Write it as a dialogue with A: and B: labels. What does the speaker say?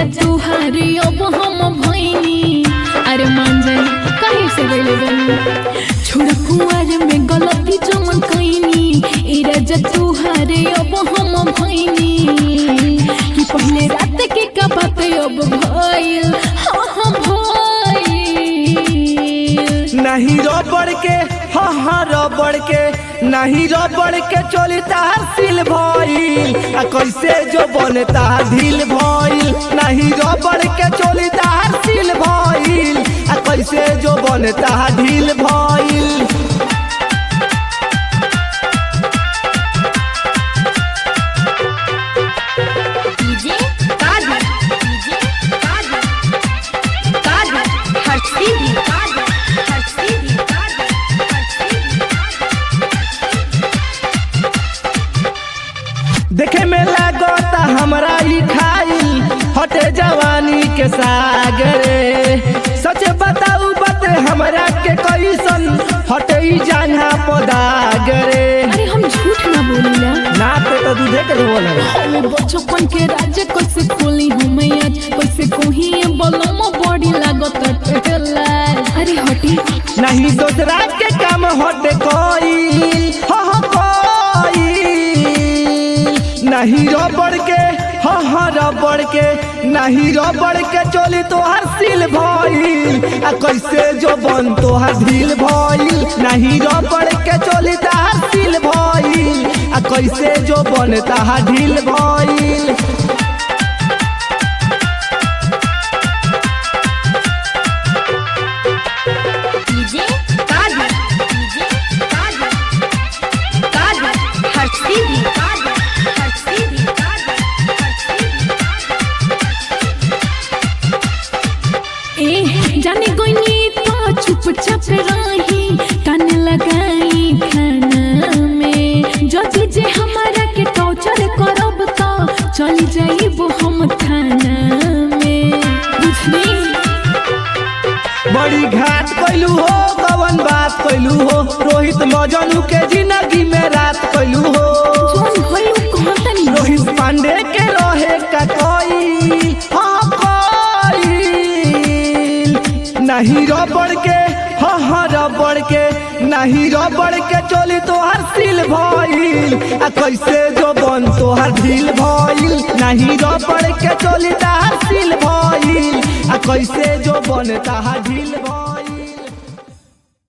A: तुहारे अब हम भैनी अरे मान जाई काहे से गइले बनी छोड़ कुआर में गलती जमन कइनी ए राजा तुहारे अब हम भैनी कि पहले रात के का बात अब भइल हाँ हाँ भइल
B: नहीं रबड़ के हाँ हाँ रबड़ के नहीं रबड़ के चोली तार सिल भइल आ कैसे जो बने तार ढील भइल नहीं रबड़ के चोली तार सिल भइल आ कैसे जो बने तार ढील भइल
C: डीजे कादर डीजे कादर कादर हर सीधी कादर हर सीधी कादर हर सीधी
B: देखे में लागता हमरा ई खाइल हटे जवानी के सागरे सच बताऊ बते हमरा के कैसन हटे ई जांघा पदागरे
A: अरे हम झूठ ना बोलीला
B: ना पे तो दूधे के बोल
A: हमें बचपन के राज कैसे खोली हमें आज कैसे कोही बलम बड़ी लागत ठेला अरे हटी
B: नहीं दोसरा के काम हटे कोई हो हो कोई नहीं रबड़ के हो हो रबड़ के नहीं रबड़ के चोली तोहर सिल भइल आ कैसे जो बन तोहर ढील भइल नहीं रबड़ के चोली तोहर सिल भइल आ कैसे जो बन तोहर ढील भइल
C: डीजे कादर डीजे कादर कादर हर सीधी कादर हर सीधी कादर हर सीधी
A: ए जाने गोनी तो चुपचाप रही कान लगाई खाना में जदि जे हमारा के टॉर्चर करब तो चली जाइब हम थाना में बुझली
B: बड़ी घाट कैलू हो कवन बात कैलू हो रोहित मजनू के जिंदगी में रात कैलू हो
A: जोन भइल कहाँ तनी
B: रोहित पांडे के रहे का कोई हाँ कोई नहीं रबड़ के हाँ हाँ रबड़ के नहीं रबड़ के चोली तोहर सिल भइल आ कैसे जो बन तोहर ढील भइल नहीं रबड़ के चोली तोहर सिल भइल आ कैसे जो बन तोहर ढील भइल